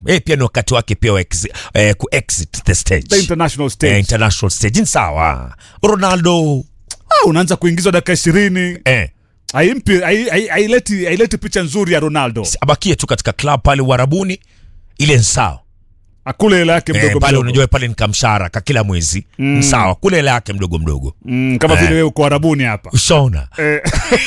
eh, pia ni wakati wake pia wa exi, eh, ku exit the stage the international stage eh, international stage ni sawa ronaldo ah, unaanza kuingizwa dakika ishirini eh, haimpi hai- hai- haileti haileti picha nzuri ya ronaldo abakie tu katika club pale uharabuni ile ni sawa akule hela yake eh, mdogo pale mdogo unajua pale ni kamshara ka kila mwezi mm. sawa kule hela yake mdogo mdogo mm, kama vile wewe uko arabuni hapa ushaona eh,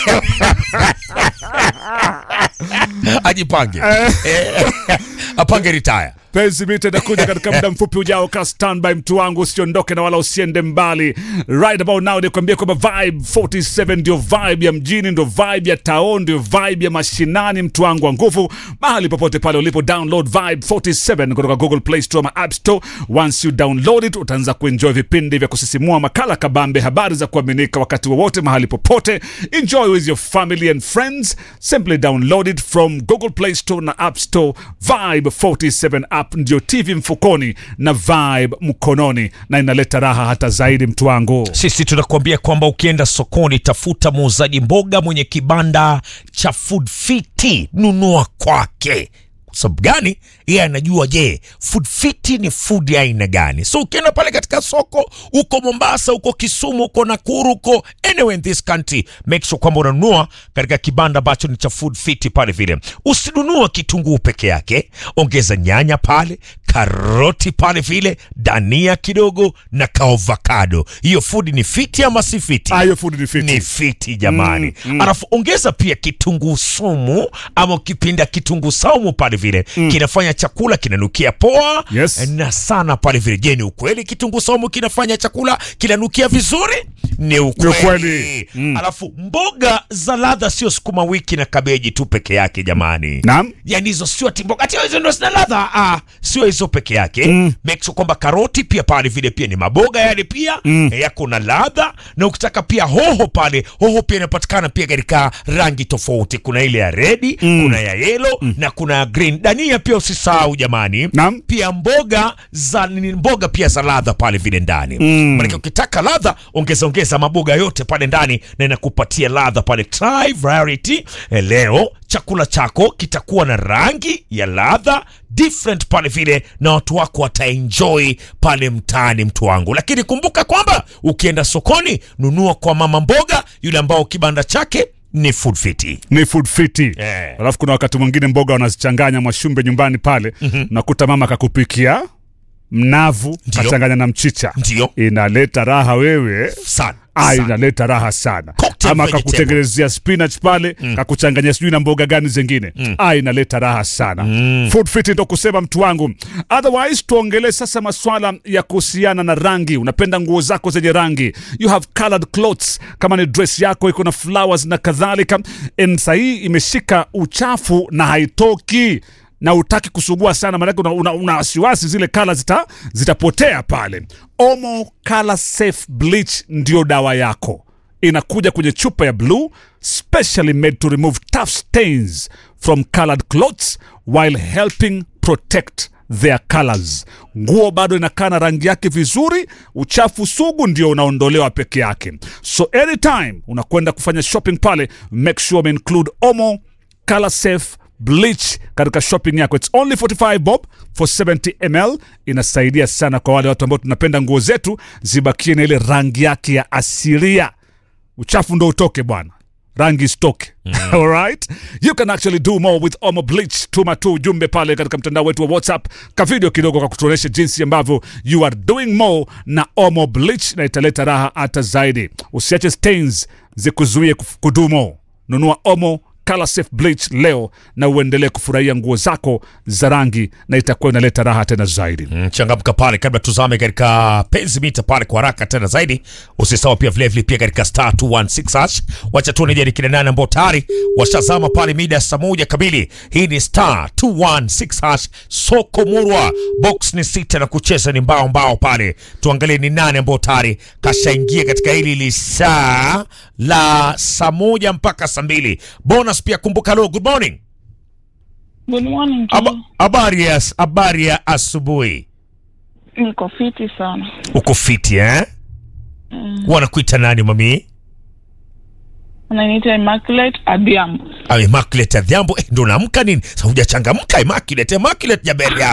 ajipange Eh, apange ritaya penzi mita itakuja katika muda mfupi ujao ka standby mtu wangu usiondoke na wala usiende mbali right about now nikwambia kwamba vibe 47 ndio vibe ya mjini ndio vibe ya town ndio vibe ya mashinani mtu wangu wa nguvu mahali popote pale ulipo download vibe 47 kutoka google play store ama app store once you download it utaanza kuenjoy vipindi vya kusisimua makala kabambe habari za kuaminika wakati wowote mahali popote enjoy with your family and friends simply download it from google play store na app store vibe 47 app ndio tv mfukoni na vibe mkononi na inaleta raha hata zaidi mtu wangu sisi tunakuambia kwamba ukienda sokoni tafuta muuzaji mboga mwenye kibanda cha food fiti nunua kwake Kwa sababu gani yeye anajua je food fiti ni food ya aina gani so ukienda pale katika soko uko mombasa uko kisumu uko nakuru uko anywhere in this country make sure kwamba unanunua katika kibanda ambacho ni cha food fiti pale vile usinunua kitunguu peke yake ongeza nyanya pale karoti pale vile dania kidogo na kaovakado hiyo food ni fiti ama si fiti ayo food ni fiti ni fiti jamani mm, mm. alafu ongeza pia kitunguu sumu ama ukipinda kitunguu saumu pale vile mm. kinafanya chakula kinanukia poa Yes. na sana pale vile je ni ukweli kitunguu saumu kinafanya chakula kinanukia vizuri ni ukweli, ukweli. Mm. alafu mboga za ladha sio sukuma wiki na kabeji tu peke yake jamani Naam. yani hizo sio ati mboga ati hizo ndo zina ladha ah, sio hizo peke yake mm. make sure kwamba karoti pia pale vile pia ni maboga yale pia mm. yako na ladha na ukitaka pia hoho pale hoho pia inapatikana pia katika rangi tofauti kuna ile ya redi mm. kuna ya yelo mm. na kuna ya green dania pia usisahau jamani Naam. pia mboga za ni mboga pia za ladha pale vile ndani mm. manake ukitaka ladha ongeza ongeza maboga yote pale ndani na inakupatia ladha pale try variety Eh, leo chakula chako kitakuwa na rangi ya ladha different pale vile na watu wako wataenjoy pale mtaani mtu wangu lakini kumbuka kwamba ukienda sokoni nunua kwa mama mboga yule ambao kibanda chake ni food fiti ni food fiti Eh. alafu kuna wakati mwingine mboga wanazichanganya mwashumbe nyumbani pale mm-hmm. nakuta mama kakupikia mnavu Ndio. kachanganya na mchicha Ndio. inaleta raha wewe sana, Ah, sana. inaleta raha sana Cocktail ama vegetable. kakutengenezea spinach pale mm. kakuchanganya sijui na mboga gani zingine mm. ah, inaleta raha sana mm. food fit ndo kusema mtu wangu otherwise tuongelee sasa maswala ya kuhusiana na rangi unapenda nguo zako zenye rangi you have colored clothes kama ni dress yako iko na flowers na kadhalika And sahii imeshika uchafu na haitoki na utaki kusugua sana maanake una, una, una wasiwasi zile kala zita, zitapotea pale omo color safe bleach ndio dawa yako inakuja kwenye chupa ya blue specially made to remove tough stains from colored clothes while helping protect their colors nguo bado inakaa na rangi yake vizuri uchafu sugu ndio unaondolewa peke yake so anytime unakwenda kufanya shopping pale make sure ume include omo color safe bleach katika shopping yako its only 45 bob for 70 ml inasaidia sana kwa wale watu ambao tunapenda nguo zetu zibakie na ile rangi yake ya asilia uchafu ndo utoke bwana rangi stoke alright you can actually do more with omo bleach tuma tu ujumbe pale katika mtandao wetu wa whatsapp ka video kidogo kwa kutuonyesha jinsi ambavyo you are doing more na omo bleach na italeta raha hata zaidi usiache stains zikuzuie kuf- kudumo nunua omo color safe bleach leo na uendelee kufurahia nguo zako za rangi na itakuwa inaleta raha tena zaidi Mm, changamka pale kabla tuzame katika penzi mita pale kwa haraka tena zaidi usisahau pia vilevile pia katika star 216 hash wacha tuone je ni kina nane ambao tayari washazama pale mida ya saa moja kamili hii ni star 216 hash soko murwa box ni sita na kucheza ni mbao mbao pale tuangalie ni nane ambao tayari kashaingia katika hili lisaa la saa moja mpaka saa mbili bonus pia kumbuka lo good morning Good morning. Aba- Aba, habari ya habari ya asubuhi niko fiti sana. uko fiti eh? wanakuita nani mami Ananiita Immaculate Abiambo. Ah, Immaculate Adhiambo eh, ndo naamka nini? Sasa hujachangamka Immaculate, Immaculate Jaberia.